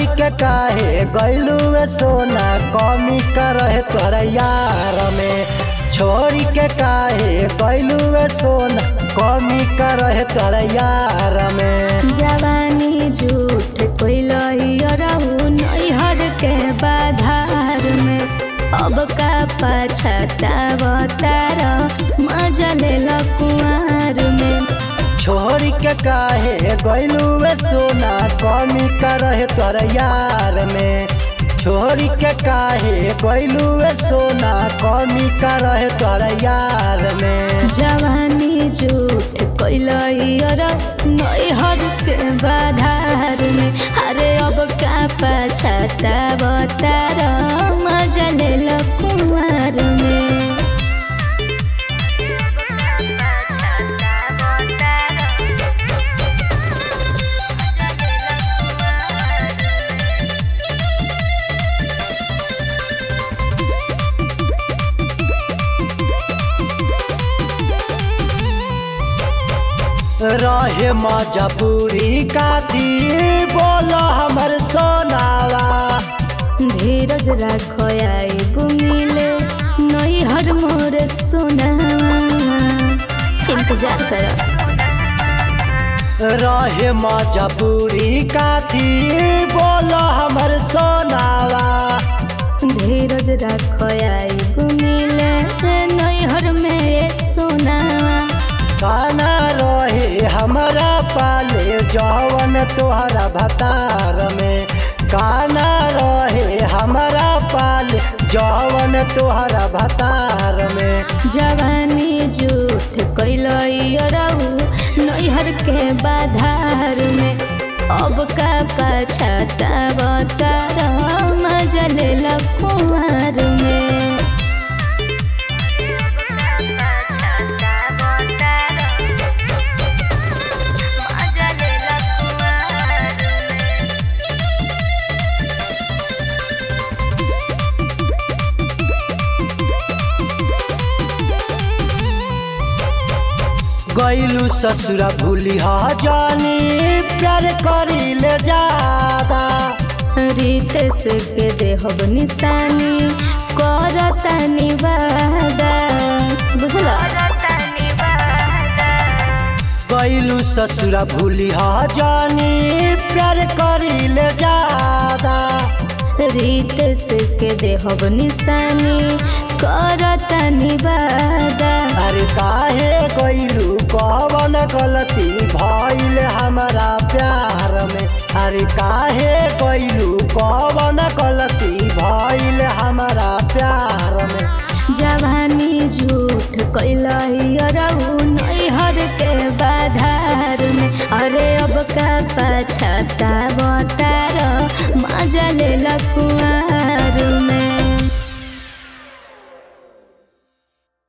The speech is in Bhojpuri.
के काहे गैलू सोना कमी कर तोरा यार में छोड़ी के काहे गैलू सोना कमी कर तोरा यार में जवानी झूठ कोइलहु नैहर के बाधार में अब का पछतावतार मजा ले कुआर में छोड़ी के काहे गैलू सोना कमी कर तोरा यार में छोड़ी के काहे गैलू सोना कमी कर तोरा यार में जवानी झूठ कोइलहु नैहर के बाधार में अरे अब का पछतावतार मजा ले कुआर में रहे मजबूरी काथी बोल हमर सोनावा धीरज राखो आइबु मिले नैहर मोर सोनावा इंतजार कर रहे मजबूरी काथी बोल हमर सोनावा धीरज राखो आइबु मिले नैहर में सोनावा खाना रहे हमारा पाले जवन तोहरा भतार में काना रहे हमारा पाले जवन तोहरा भतार में जवानी झूठ कैलू नैहर के बाधार में अब का पछतावतार मजा ले कुआर में गैलू ससुरा भूली हा जानी प्यार करी ले जादा रितेश के देहब निशानी करता निवादा बुझला गैलू ससुरा भूली हा जानी प्यार करी ले जादा रितेश के देहब निशानी करता निवादा अरे काहे गैलू कवन गलती भइल हमारा प्यार में अरे काहे गैलू